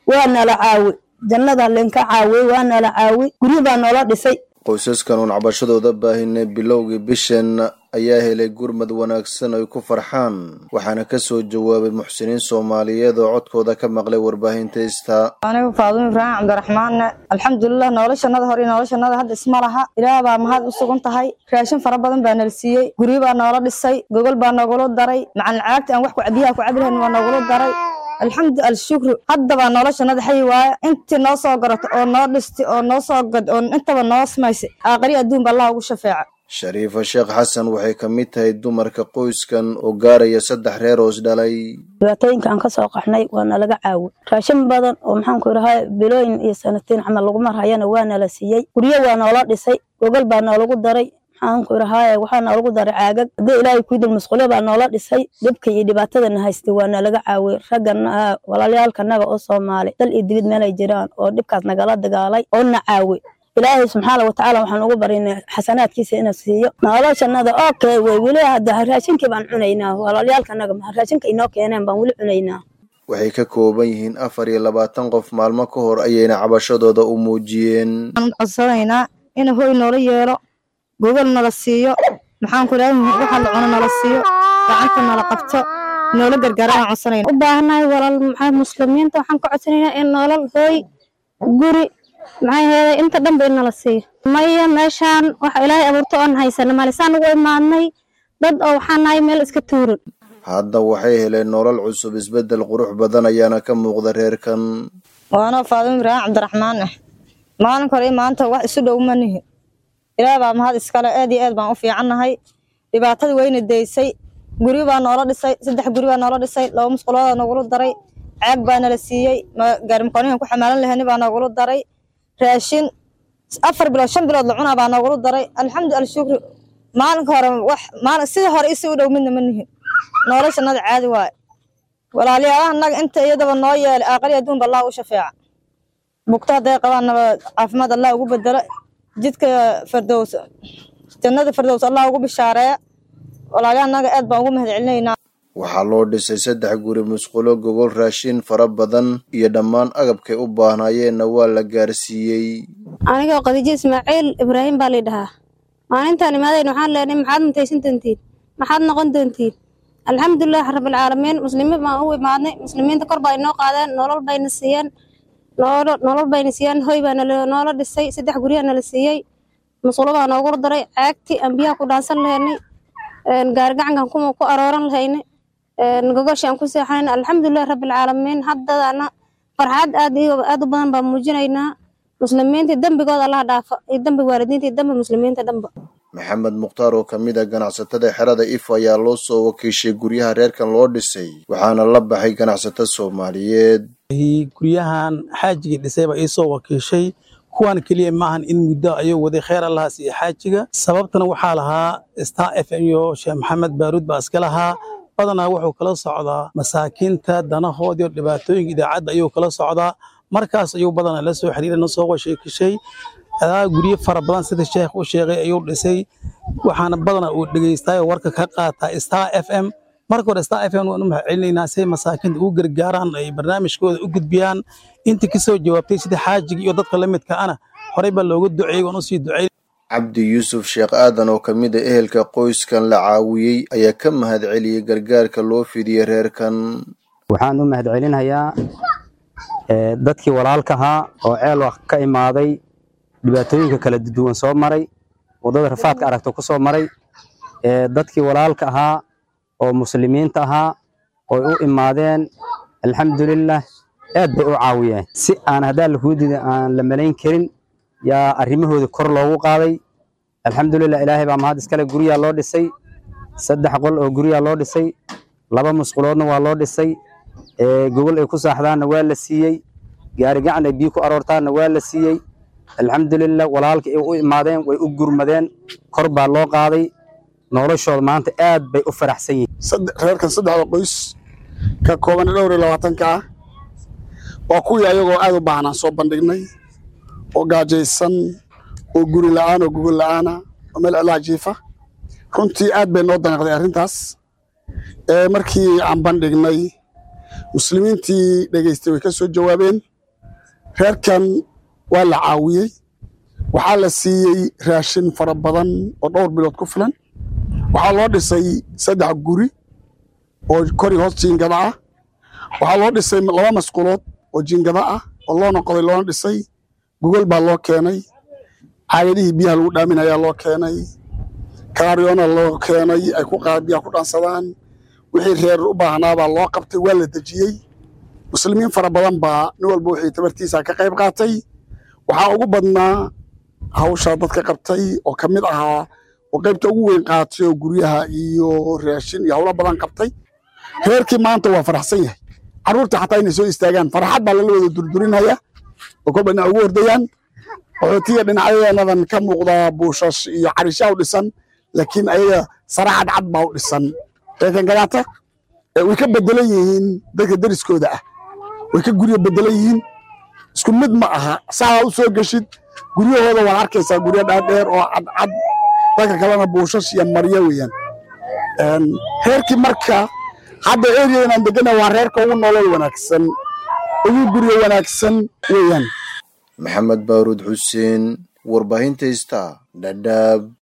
waa nala caawi jannada linka caawi waa nala caawi guryo baa noola dhisay qoysaskan uun cabashadooda baahinay bilowgii bishan ayaa helay gurmad wanaagsan ay ku farxaan waxaana ka soo jawaabay muxsiniin soomaaliyeed oo codkooda ka maqlay warbaahinta istaa anigu faadumo ibraahim cabdiraxmaanne alxamdulilah noloshanada hore iyo noloshanada hadda isma laha ilaah baa mahad u sugan tahay raashin fara badan baa nala siiyey guryo baa noola dhisay gogol baa noogula daray macalin caagti aan wax ku biyaha ku cabi lahayn waa noogula daray alxamdu alshukru haddabaa noloshanada xayi waaya intii noo soo garato oo noo dhisti oo noo soo gad oo intaba noo samaysay aaqari adduunba allah ugu shafeeca shariifa sheekh xasan waxay ka mid tahay dumarka qoyskan oo gaaraya saddex reer hoos dhalay dhibaatooyinka aan ka soo qaxnay waa nalaga caawi raashin badan oo maxaanku idhahaa bilooyin iyo sanatiin camal lagu marhayana waa nala siiyey guryo waa noola dhisay gogol baa noolagu daray maxaanku idhahaa waxaa noolagu daray caagag haddii ilaahay kuidil masquulyo baa noola dhisay dhibka iyo dhibaatadana haystay waa nalaga caawi raggana walaalyaalkanaga oo soomaali dal iyo dibid meelay jiraan oo dhibkaas nagala dagaalay oo na caawi ilaahay subxaana watacaala waxaan ugu barinay xasanaadkiisa inuu siiyo noloshanada okay wey weli hadda raashinkii baan cunaynaa walaalyaalkanaga raashinka inoo keeneen baan weli cunaynaa waxay ka kooban yihiin afar iyo labaatan qof maalmo ka hor ayayna cabashadooda u muujiyeen waxaan codsanaynaa in hoy noola yeelo gogol nala siiyo maxaanku idhaha waxa la cuno nala siiyo gacanta nala qabto noola gargaara aan codsanayna u baahanahay walaal maxaa muslimiinta waxaan ka codsanaynaa in nolol hooy guri maxay heeday inta dhan ba in nala siiyo maya meeshaan waxa ilaahay abuurto oon haysana malisaan ugu imaadnay dad oo waxaan nahay meel iska tuuran hadda waxay heleen nolol cusub isbeddel qurux badan ayaana ka muuqda reerkan waanoo faadimo ibraahim cabdiraxmaan ah maalinka hore iyo maanta wax isu dhow ma nihi ilaah baa mahad iskale aad iyo aad baan u fiicannahay dhibaatadii wayna daysay guryo baa noola dhisay saddex guri baa noola dhisay laba musquloodaa noogula daray caag baa nala siiyey gaarimakoonihan ku xamaalan lahani baa noogula daray raashin afar bilood shan bilood la cunaa baa noogula daray alxamdu alshukri maalinka hore wax maalin sidii hore isi u dhow midna ma nihin noloshanada caadi waaye walaalyaalaha naga inta iyadaba noo yeelay aaqari adduunba allah u shafeeca bugto hadday qabaannaba caafimaad allah ugu bedelo jidka fardows jannada fardows allah ugu bishaareeya walaalyaha naga aad baan ugu mahad celinaynaa waxaa loo dhisay saddex guri musqulo gogol raashin fara badan iyo dhammaan agabkay u baahnaayeenna waa la gaarsiiyey anigoo khadiijo ismaaciil ibraahim baa lay dhahaa maalintaan imaadayn waxaan leenahay maxaad mutaysan doontiin maxaad noqon doontiin alxamdulilah rabbilcaalamiin muslimiin baan u imaadnay muslimiinta kor baa inoo qaadeen nolol bayna siiyeen nolol bayna siiyeen hoy baa noola dhisay saddex guryaa nala siiyey musqulo baa noogula daray caagti aan biyaha ku dhaansan lahaynay gaari gacankan ku arooran lahaynay gogoshi aan ku seexanayna alxamdulilah rabbilcaalamiin haddadana farxad aad aad u badan baan muujinaynaa muslimiinta dembigooda allaha dhaafa iyo dembi waalidiinta iyo dembi muslimiinta dhanba maxamed mukhtaar oo ka mid a ganacsatada xerada if ayaa loo soo wakiishay guryaha reerkan loo dhisay waxaana la baxay ganacsato soomaaliyeed guryahan xaajigii dhisayba iisoo wakiishay kuwan keliya maahan in muddo ayuu waday kheer allahaas iyo xaajiga sababtana waxaa lahaa star f m iyo sheekh maxamed baaruud baa iska lahaa badanaa wuxuu kala socdaa masaakiinta danahoodii oo dhibaatooyinka idaacadda ayuu kala socdaa markaas ayuu badanaa la soo xiriiray na soo washeekishay adaa guryo fara badan sida sheekh u sheegay ayuu dhisay waxaana badanaa uu dhegeystaayoo warka ka qaataa star f m marka hore star f m waan u mahad celinaynaa si ay masaakiinta ugu gargaaraan ay barnaamijkooda u gudbiyaan intii kasoo jawaabtay sida xaajiga iyo dadka la midka ana horey baa looga duceeyey waan usii ducey cabdi yuusuf sheekh aadan oo ka mid a ehelka qoyskan la caawiyey ayaa ka mahad celiyey gargaarka loo fidiyey reerkan waxaan u mahad celinayaa dadkii walaalka ahaa oo ceel ka imaaday dhibaatooyinka kala duwan soo maray waddada rafaadka aragto ku soo maray dadkii walaalka ahaa oo muslimiinta ahaa oy u imaadeen alxamdulilah aad bay u caawiyeen si aan haddaa lakuu dida aan la malayn karin yaa arrimahooda kor loogu qaaday alxamdulilah ilaahay baa mahad iskale guryaa loo dhisay saddex qol oo guryaa loo dhisay laba musquloodna waa loo dhisay gogol ay ku saaxdaanna waa la siiyey gaari gacan ay biyo ku aroortaanna waa la siiyey alxamdulilah walaalka ay u imaadeen way u gurmadeen kor baa loo qaaday noloshooda maanta aad bay u faraxsan yihiin reerkan saddexda qoys ka kooban dhowr iyo labaatanka ah waa kuwii ayagoo aad u baahnaan soo bandhignay oo gaajaysan oo guri la'aan oo gogol la'aana oo meel cilaa jiifa runtii aad bay noo danaqday arrintaas markii aan bandhignay muslimiintii dhegaystay way ka soo jawaabeen reerkan waa la caawiyey waxaa la siiyey raashin fara badan oo dhowr bilood ku filan waxaa loo dhisay saddex guri oo kori hoos jiingada ah waxaa loo dhisay laba masquulood oo jiingada ah oo loona qoday loona dhisay gogol baa loo keenay caagadihii biyaha lagu dhaaminayaa loo keenay kaaryoona loo keenay ay ku biyaha ku dhaansadaan wixii reer u baahnaabaa loo qabtay waa la dejiyey muslimiin fara badan baa nin walba wixii tabartiisa ka qayb qaatay waxaa ugu badnaa hawshaa dadka qabtay oo ka mid ahaa oo qaybta ugu weyn qaatay oo guryaha iyo raashin iyo howlo badan qabtay reerkii maanta waa faraxsan yahay carruurta xataa inay soo istaagaan farxad baa lala wada durdurinaya oo kolba dhinac ugu hordayaan qaxootiga dhinacyadeenadan ka muuqda buushash iyo carishaa u dhisan laakiin ayaga sara cadcad baa u dhisan reerkan gadaata way ka bedelan yihiin dadka deriskooda ah way ka guryo bedelan yihiin isku mid ma aha saa u soo geshid guryahooda waad arkaysaa guryo dhaadheer oo cadcad dadka kalena buushash iyo maryo weeyaan reerkii marka hadda eriyadan aan degana waa reerka ugu nolol wanaagsan ugu guryo wanaagsan weeyaan maxamed baaruud xuseen warbaahinta ista dhadhaab